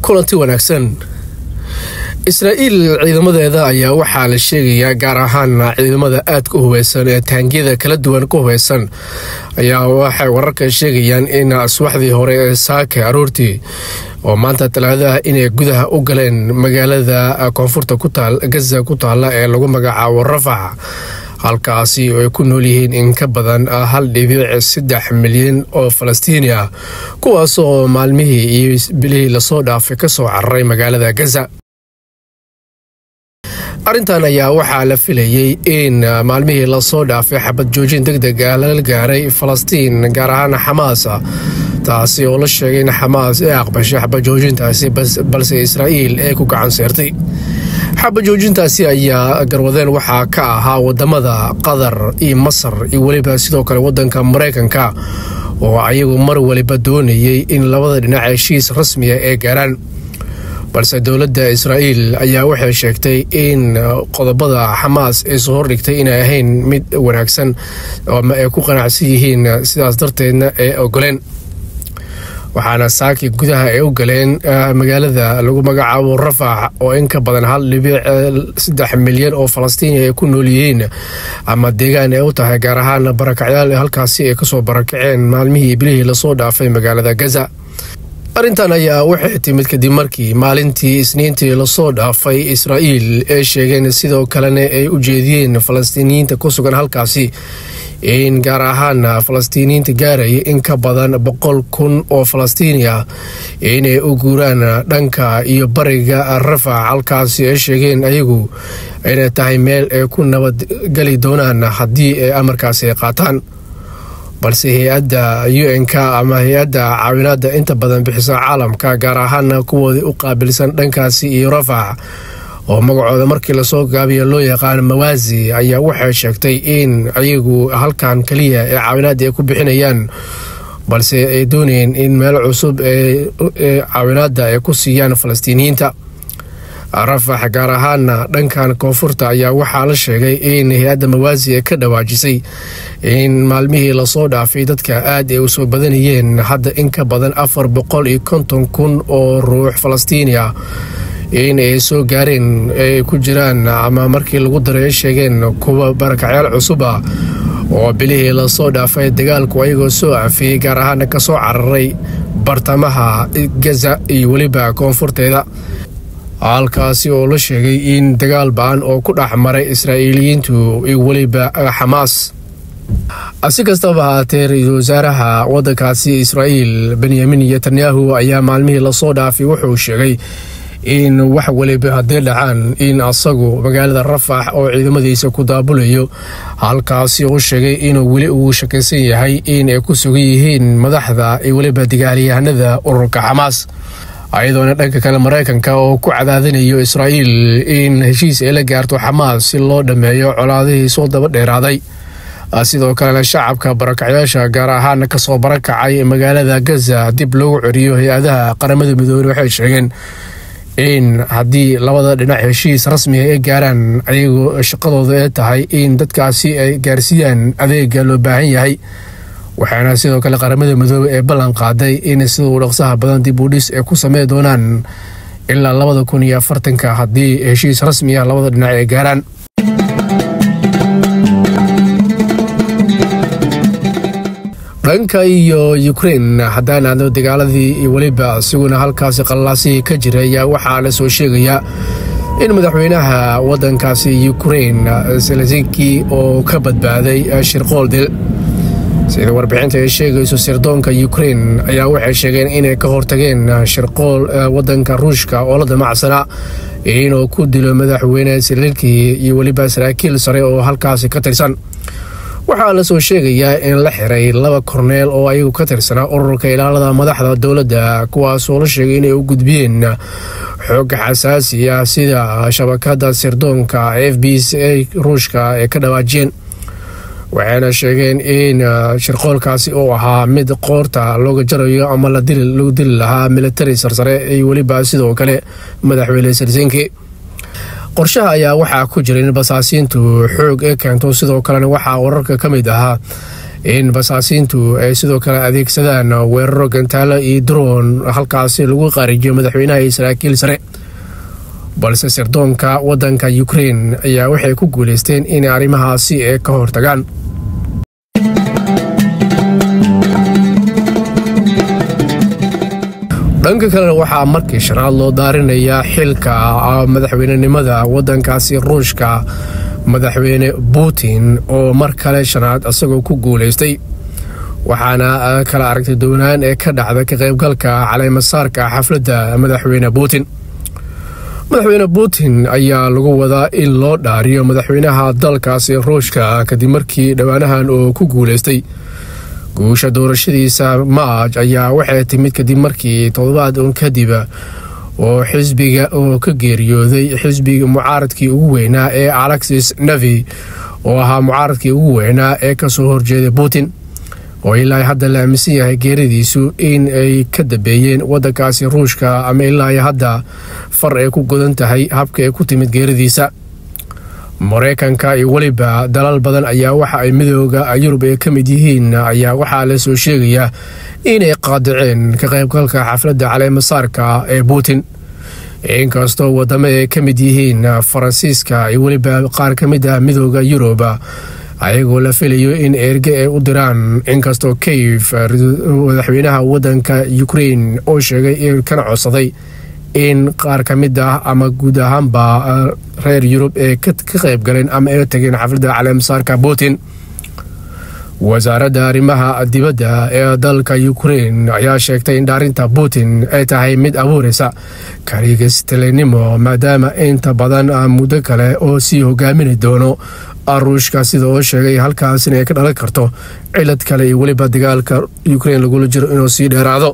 kulanti wanaagsan israa'iil ciidamadeeda ayaa waxaa la sheegayaa gaar ahaan ciidamada aadka u hubeysan ee taangiyada kala duwan ku hubeysan ayaa waxay wararka sheegayaan in subaxdii hore ee saake aroortii oo maanta talaadaha inay gudaha u galeen magaalada koonfurta gaza ku taalla ee lagu magacaabo rafax halkaasi oo ay ku nool yihiin in ka badan hal dhibic saddex milyan oo falastiini ah kuwaas oo maalmihii iyo bilihii lasoo dhaafay ka soo cararay magaalada gaza arrintan ayaa waxaa la filayey in maalmihii lasoo dhaafay xabad joojin deg deg ah lala gaaray falastiin gaar ahaan xamaas taasi oo la sheegay in xamaas ay aqbashay xabad joojintaasi balse israa'iil ay ku gacan seertay xabad joojintaasi ayaa garwadeen waxaa ka ahaa wadamada qatar iyo masar iyo weliba sidoo kale wadanka maraykanka oo ayagu mar waliba doonayay in labada dhinac heshiis rasmiya ay gaaraan balse dowladda israa'iil ayaa waxay sheegtay in qodobada xamaas ay soo hordhigtay inay ahayn mid wanaagsan ama ay ku qanacsan yihiin sidaas darteedna ay ogoleen waxaana saaki gudaha ay u galeen magaalada lagu magacaabo rafax oo in ka badan hal dhibic saddex milyan oo falastiini ay ku nool yihiin ama deegaan ay u tahay gaar ahaan barakacyaal halkaasi ay kasoo barakaceen maalmihii bilihii lasoo dhaafay magaalada gaza arrintan ayaa waxay timid kadib markii maalintii isniintii lasoo dhaafay israa'iil ay sheegeen sidoo kalena ay u jeediyeen falastiiniyiinta ku sugan halkaasi in gaar ahaan falastiiniyiinta gaaraya in ka badan boqol kun oo falastiini ah inay u guuraan dhanka iyo bariga rafax halkaasi ay sheegeen ayagu inay tahay meel ay ku nabadgeli doonaan haddii ay amarkaasi ay qaataan balse hay-adda u n-k ama hay-adda caawinaada inta badan bixisa caalamka gaar ahaana kuwoodii u qaabilsan dhankaasi iyo rafax oo magacooda markii lasoo gaabiya loo yaqaan mawaasi ayaa waxay sheegtay in ayagu halkan keliya ee caawinaada ay ku bixinayaan balse ay doonayeen in meel cusub ee caawinaada ay ku siiyaan falastiiniyiinta rafax gaar ahaana dhankan koonfurta ayaa waxaa la sheegay in hay-adda mawaasi ay ka dhawaajisay in maalmihii lasoo dhaafay dadka aad ay u soo badanayeen hadda in ka badan afar boqol iyo konton kun oo ruux falastiini ah in ay soo gaareen ay ku jiraan ama markii lagu daray ay sheegeen kuwa barakacyaal cusub ah oo bilihii lasoo dhaafay dagaalku ayagoo soo afiyey gaar ahaana ka soo cararay bartamaha gaza iyo weliba koonfurteeda halkaasi oo la sheegay in dagaal ba-an oo ku dhex maray israa'iiliyiintu iyo weliba xamaas si kastaba haatee ra-iisul wasaaraha waddankaasi israa'iil benyamin netanyahu ayaa maalmihii lasoo dhaafay wuxuu sheegay in wax waliba haddii dhacaan in asagu magaalada rafax oo ciidamadiisa ku daabulayo halkaasi u sheegay inuu weli uu shakaysan yahay in ay ku sugan yihiin madaxda iyo weliba dagaalyahanada ururka xamaas ayadoona dhanka kale maraykanka oo ku cadaadinayo israa'iil in heshiis ay la gaarto xamaas si loo dhammeeyo colaadihii soo daba dheeraaday sidoo kalena shacabka barakacyaasha gaar ahaan kasoo barakacay magaalada gaza dib loogu ceriyo hay-adaha qaramada midoobey waxay sheegeen in haddii labada dhinac heshiis rasmiga ay gaaraan ayagoo shaqadooda ee tahay in dadkaasi ay gaarsiiyaan adeega loo baahan yahay waxaana sidoo kale qaramada midoobey ee ballan qaaday in siduu dhaqsaha badan dib u dhis ay ku samey doonaan ilaa labada kun iyo afartanka haddii heshiis rasmi ah labada dhinac ay gaaraan dhanka iyo ukrein haddaan aadno dagaaladii iyo weliba isiguna halkaasi qallaasihii ka jira ayaa waxaa la soo sheegayaa in madaxweynaha waddankaasi ukrein selesiki oo ka badbaaday shirqool dil sida warbixinta ay sheegayso sirdoonka ukrein ayaa waxay sheegeen inay ka hortageen shirqool waddanka ruushka oo la damacsanaa inuu ku dilo madaxweyne selelki iyo weliba saraakiil sare oo halkaasi ka tirsan waxaa la soo sheegayaa in la xiray laba korneel oo ayagu ka tirsanaa ururka ilaalada madaxda dowladda kuwaasoo la sheegay inay u gudbiyeen xoog xasaasi ah sida shabakada sirdoonka f b c a ruushka ay ka dhawaajiyeen waxayna sheegeen in shirqoolkaasi uu ahaa mid qoorta looga jarayo ama lagu dili lahaa militari sarsare iyo weliba sidoo kale madaxweyne selsinki qorshaha ayaa waxaa ku jira in basaasiintu xoog ee keento sidoo kalena waxaa wararka ka mid ahaa in basaasiintu ay sidoo kale adeegsadaan weeraro gantaalo iyo droon halkaasi lagu qaarijiyo madaxweynaha iyo saraakiil sare balse sirdoonka waddanka ukrein ayaa waxay ku guulaysteen inay arrimahaasi ee ka hortagaan dhanka kalena waxaa markii shanaad loo daarinayaa xilka madaxweynenimada waddankaasi ruushka madaxweyne putin oo mar kale shanaad isagoo ku guulaystay waxaana kala aragtay doonaan ee ka dhacda ka qaybgalka caleemasaarka xafladda madaxweyne putin madaxweyne putin ayaa lagu wadaa in loo dhaariyo madaxweynaha dalkaasi ruushka kadib markii dhowaanahan oo ku guulaystay guusha doorashadiisa maaj ayaa waxay timid kadib markii toddobaad un kadib oo xisbiga oo ka geeriyooday xisbiga mucaaradkii ugu weynaa ee alexis nevi oo ahaa mucaaradkii ugu weynaa ee kasoo horjeeday putin oo ilaa hadda la aaminsan yahay geeridiisu in ay ka dambeeyeen waddankaasi ruushka ama ilaa hadda far ay ku godan tahay habka ay ku timid geeridiisa mareykanka iyo weliba dalal badan ayaa waxa ay midooda yurub ay ka mid yihiin ayaa waxaa la soo sheegayaa inay qaadaceen ka qaybgalka xafladda caleemasaarka ee putin inkastoo wadamo ay ka mid yihiin faransiiska iyo weliba qaar ka mid ah midooda yurub ayagoo la filayo in erge ay u diraan inkastoo kayf madaxweynaha waddanka ukrein oo sheegay kana codsaday in qaar ka mid ah ama guud ahaanba reer yurub ee ka qayb galeen ama ay tageen xafladda caleemasaarka putin wasaaradda arrimaha dibadda ee dalka ukrein ayaa sheegtay in dhaarinta putin ay tahay mid abuuraysa karigistelenimo maadaama inta badan muddo kale oo sii hogaamin doono ruushka sida oo sheegay halkaasina ay ka dhalan karto cilad kale iyo weliba dagaalka ukrein lagula jiro inuu sii dheeraado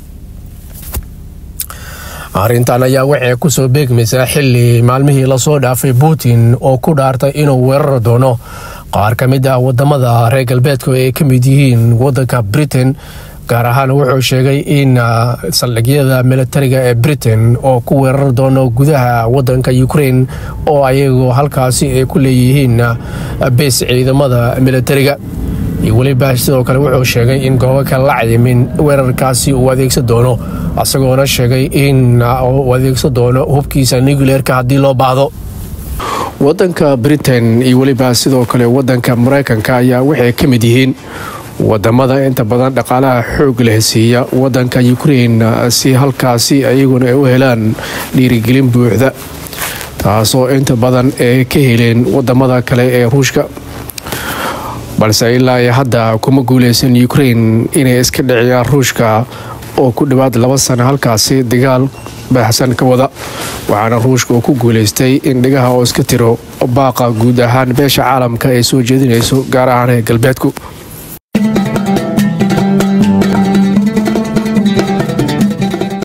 arrintan ayaa waxay kusoo beegmaysaa xili maalmihii lasoo dhaafay putin oo ku dhaartay inuu weerari doono qaar ka mid ah wadamada reer galbeedka ay ka mid yihiin wadanka britain gaar ahaan wuxuu sheegay in saldhigyada militariga ee britain oo ku weerari doono gudaha wadanka ukrein oo ayagu halkaasi ay ku leeyihiin bees ciidamada militariga iyo weliba sidoo kale wuxuu sheegay in goobo kale la cayimin weerarkaasi uu adeegsan doono isagoona sheegay in uu adeegsan doono hubkiisa nucleerka haddii loo baahdo wadanka britain iyo weliba sidoo kale wadanka mareykanka ayaa waxay ka mid yihiin wadamada inta badan dhaqaalaha xoog leh siiya wadanka ukrein si halkaasi ayaguna ay u helaan dhiirigelin buuxda taasoo inta badan ay ka heleen wadamada kale ee ruushka balse ilaa iyo hadda kuma guuleysan ukrein inay iska dhiciyaan ruushka oo ku dhowaad laba sano halkaasi dagaal baaxsan ka wada waxaana ruushka uu ku guuleystay in dhigaha oo iska tiro baaqa guud ahaan beesha caalamka ay soo jeedinayso gaar ahaan ee galbeedku